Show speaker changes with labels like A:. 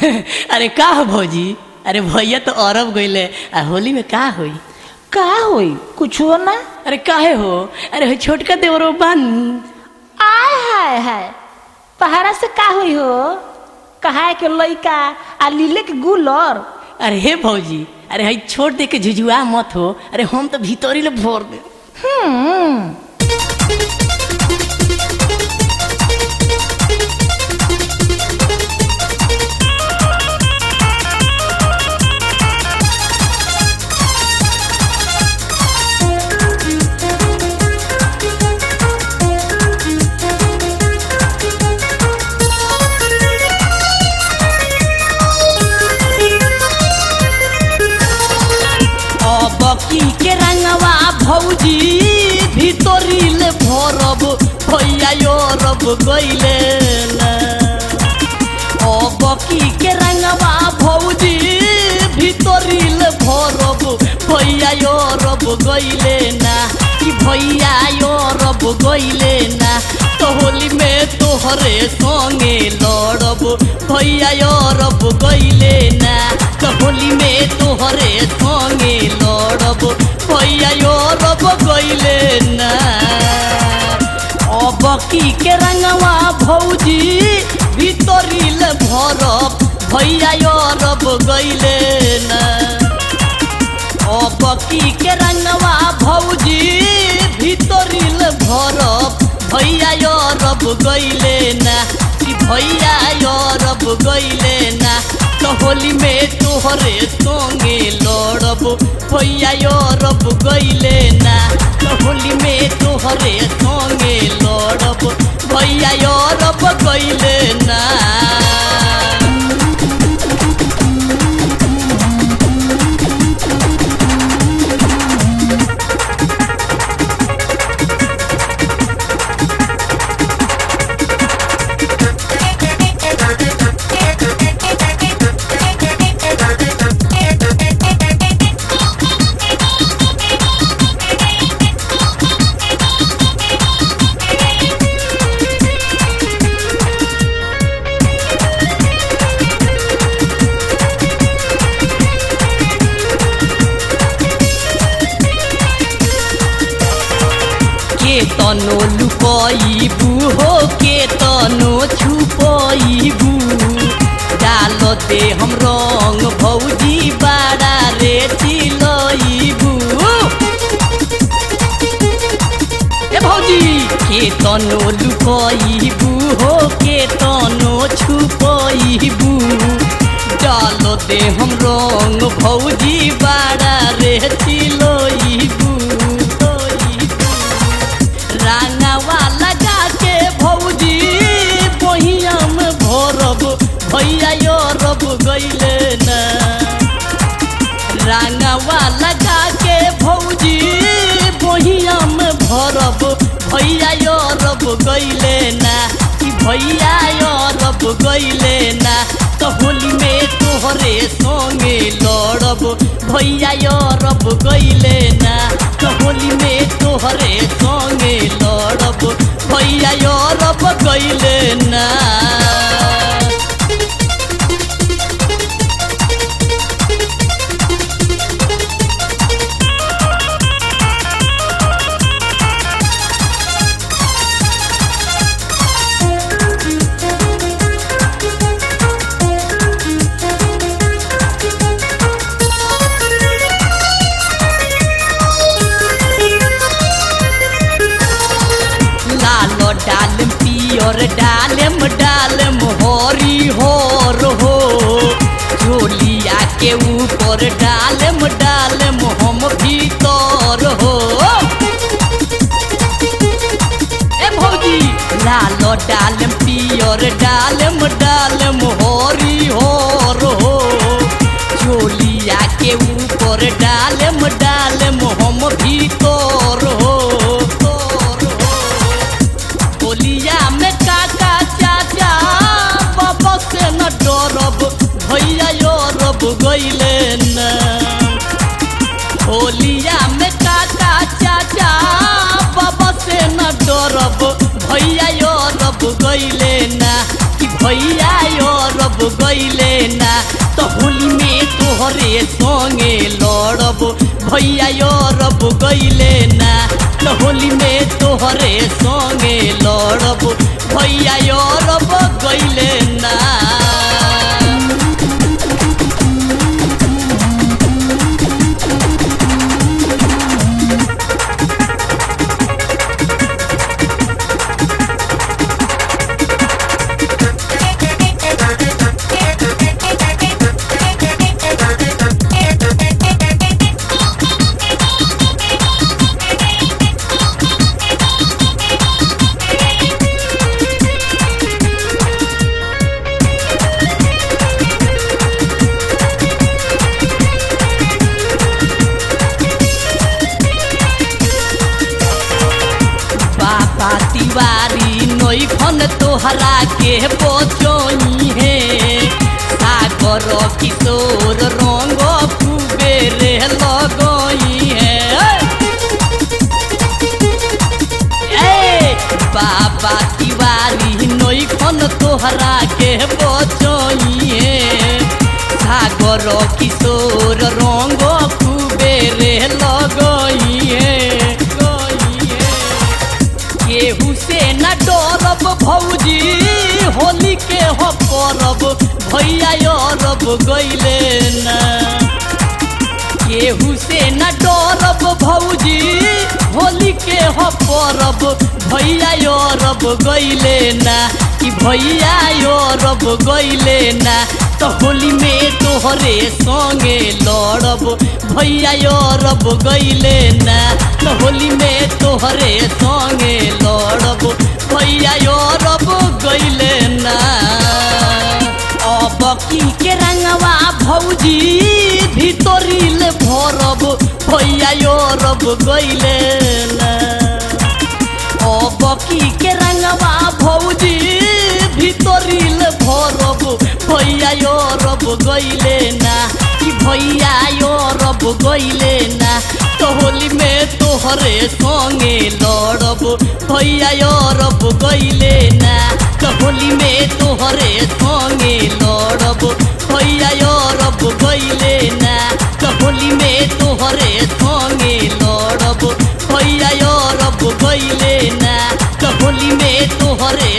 A: अरे का हो भौजी अरे भैया तो अरब गईले आ होली में का होई
B: का होई कुछ हो ना
A: अरे काहे हो अरे हो छोटका देवरो बानू
B: आय हाय हाय पहाड़ा से का होई हो कहा के लइका आ लीले के गुलर
A: अरे हे भौजी अरे हई छोड़ दे के झुझुआ मत हो अरे हम तो भीतरी ले भोर दे
B: हम्म
A: अब की के रंगवा भौजी भीतरी ले भरब भैया यो रब गईले ना अब की के रंगवा भौजी भीतरी ले भरब भैया यो रब गईले ना कि भैया यो रब गईले ना तो होली में तोहरे संगे लड़ब भैया यो रब गईले ना तो होली में तोहरे संगे लड़ब भैया यो रब गईले ना अब की के रंगवा भौजी भीतरी ले भरब भैया यो रब गईले ना अब की के रंगवा भौजी भीतरी ले भरब भैया यो रब गईले ना कि भैया यो रब गईले ना तो होली में तोहरे संगे लड़ब भैया यो रब गईले ना तो होली में तोहरे संगे लड़ब भैया यो रब गईले ना के तनो लुकइबू हो के तनो छुपइबू डाल दे हम रंग भौजी बाड़ा रे चिलइबू ए भौजी के तनो लुकइबू हो के तनो छुपइबू डाल दे हम रंग भौजी बाड़ा रे चिलइबू रांगावा लगा के भौजी बहिया में भरब भैया यो रब गईले ना रांगावा लगा के भौजी बहिया में भरब भैया यो रब गईले ना कि भैया यो रब गईले ना तो होली में तोहरे संगे लड़ब भैया यो रब गईले ना तो होली में तोहरे संगे लड़ब भैया यो रब गईले ना लाल डालम पियर डालम डालम हरी होर हो झोलिया के ऊपर डालम डालम हम भीतर हो ए भौजी लाल डालम पियर डालम डालम हरी होर हो झोलिया के ऊपर डालम डालम हम भीतर हो तोर हो होलिया में काका चाचा बाबा से न डरब भैया यो रब गईले न होलिया में काका चाचा बाबा से न डरब भैया यो रब गईले ना कि भैया यो रब गईले ना तो होली में तोहरे संगे लड़ब भैया यो रब गईले ना तो होली में तोहरे संगे लड़ब भैया यो रब गईले ना बाबा तिवारी नई खन तोहरा के बचई है सागर किशोर रंग खूबे रे लगई है ए बाबा तिवारी नई खन तोहरा के बचई है सागर किशोर रंग खूबे रे लगई है गई है केहू से न डरब भौजी होली के हो परब भैया अरब गईले ना केहू से न डरब भौजी होली के हो परब भैया अरब गईले ना कि भैया अरब गईले ना तो होली में तोहरे संगे लड़ब भैया अरब गईले ना तो होली में तोहरे संगे लड़ब भैया अरब गईले ना अब की के रंगवा भौजी भीतरिल भरब भैया अरब गईले ना अब की के रंगवा भौजी भीतरिल भरब भैया अरब गईले ना कि भैया अरब गईले ना तो होली में तोहरे संगे लड़ब भैया अरब गईले ना तो होली में तोहरे संगे लड़ब भैया अरब गईले ना तो होली में तोहरे संगे लड़ब भैया अरब गईले ना तो होली में तोहरे